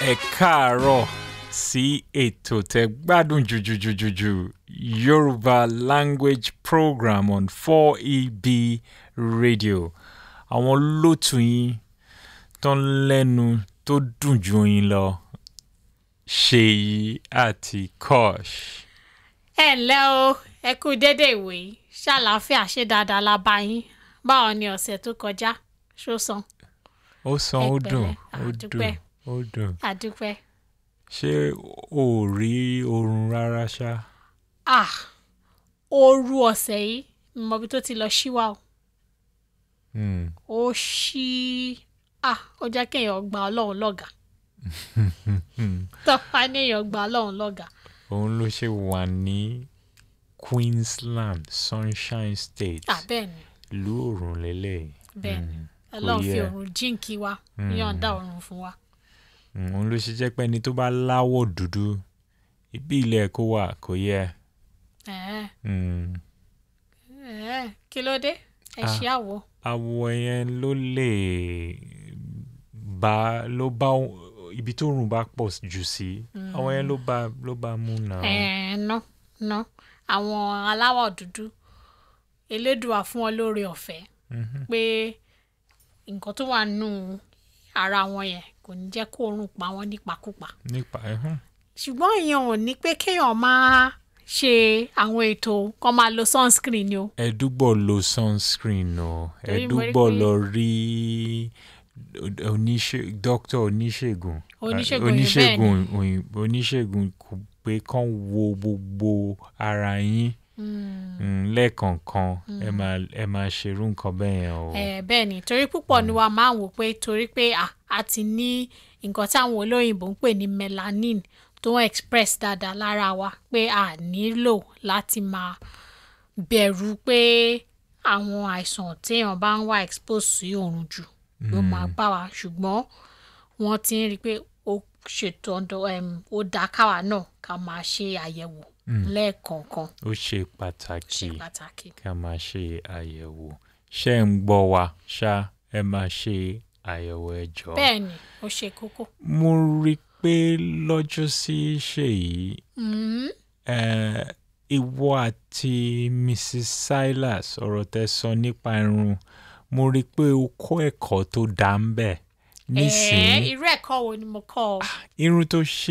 ẹ káàárọ̀ sí ètò tẹ́ gbádùn jùjùjùjùjù Yorùbá language program on 4EB radio àwọn olótù yín tó ń lẹ́nu tó dùn ju yín lọ Ṣèyí àti Kosh. ẹ ǹlẹ́ o ẹ kú dédé ìwé yìí ṣàlàáfíà ṣe dáadáa la bá yín báwo ni ọ̀sẹ̀ tó kọjá ṣó san ó san ó Ẹ dùn pẹ̀lẹ́, ó dùn àdúpẹ́. ó dùn àdúpẹ́. ṣé o ò rí oorun rárá ṣá. ah ooru ọ̀sẹ̀ yìí mo bí tó ti lọ ṣíwá o Hmm. ó ṣí ah ó jẹ́ kéèyàn gba ọlọ́run lọ́gàá tọ́pá ní èèyàn gba ọlọ́run lọ́gàá òun ló ṣe wà ní Queensland Sunshine State ah bẹ́ẹ̀ ni ìlú òrùn lélẹ̀ bẹ́ẹ̀ ni ọlọ́run fi yẹ. òrùn jíǹkí wa yọ̀ǹda òrùn fún wa òun ló ṣe jẹ́ pé ẹni tó bá láwọ̀ dúdú ibi ilẹ̀ kó wà kò yẹ. ẹ̀ẹ́ Hmm. ẹ̀ẹ́ kí ló dé ẹ Ah. ṣe àwọ̀ àwọ̀ yẹn ló lè bá ló bá ibi tó rùn bá pọ̀ jù sí àwọ̀ yẹn ló bá ló bá mú náà. ẹ̀ẹ́ ná ná àwọn aláwọ̀ dúdú elédùà fún wọn lóore ọ̀fẹ́ Mhm. pé nǹkan tó wà nù ara wọn yẹn kò ní jẹ́ kó oorun pa wọ́n nípakúpa nípa ẹ̀hún. ṣùgbọ́n ìyẹn ò ní pé kéèyàn máa ṣe àwọn ètò kan máa lo sunscreen ni o ẹdúgbò lo sunscreen o Torí mo rí ẹdúgbò pé- lọ rí oníṣe dókítà oníṣègùn Oníṣègùn eh, òyìnbó oníṣègùn òyìnbó oníṣègùn kò pé kán wo gbogbo ara yín mm, lẹ́ẹ̀kọ̀ọ̀kan ẹ máa ẹ máa ṣerú nǹkan bẹ́ẹ̀ yẹn o. Eh, bẹ́ẹ̀ ni torí púpọ̀ ni wa máa ń wò pé torí pé à a ti ní nǹkan táwọn olóyìnbó ń pè ní melanin tó ń express dáadáa lára wa pé a nílò láti máa bẹ̀rù pé àwọn àìsàn téèyàn bá ń wá expose sí oòrùn jù ló máa bá wa ṣùgbọ́n wọ́n ti ń rí i pé ó ṣètò ọ̀dọ̀ em, ó dáa káwa náà ká máa ṣe àyẹ̀wò lẹ́ẹ̀kọ̀ọ̀kan ó ṣe pàtàkì ṣe pàtàkì. ká máa ṣe àyẹ̀wò ṣé ń gbọ́ wa ṣá ẹ máa ṣe àyẹ̀wò ẹ jọ̀ọ́. bẹ́ẹ̀ ni ó ṣe kókó. mo rí i pé lọ́jọ́ sí ṣèyí Mm. eh, ìwọ àti Mrs. Silas ọ̀rọ̀ tẹ́ sọ nípa irun mo rí i pé o kọ́ ẹ̀kọ́ tó dá ń bẹ̀ Ẹ̀ẹ́, nísìnyí irú ẹ̀kọ́ wo ni mo kọ́ ọ? irun tó ṣe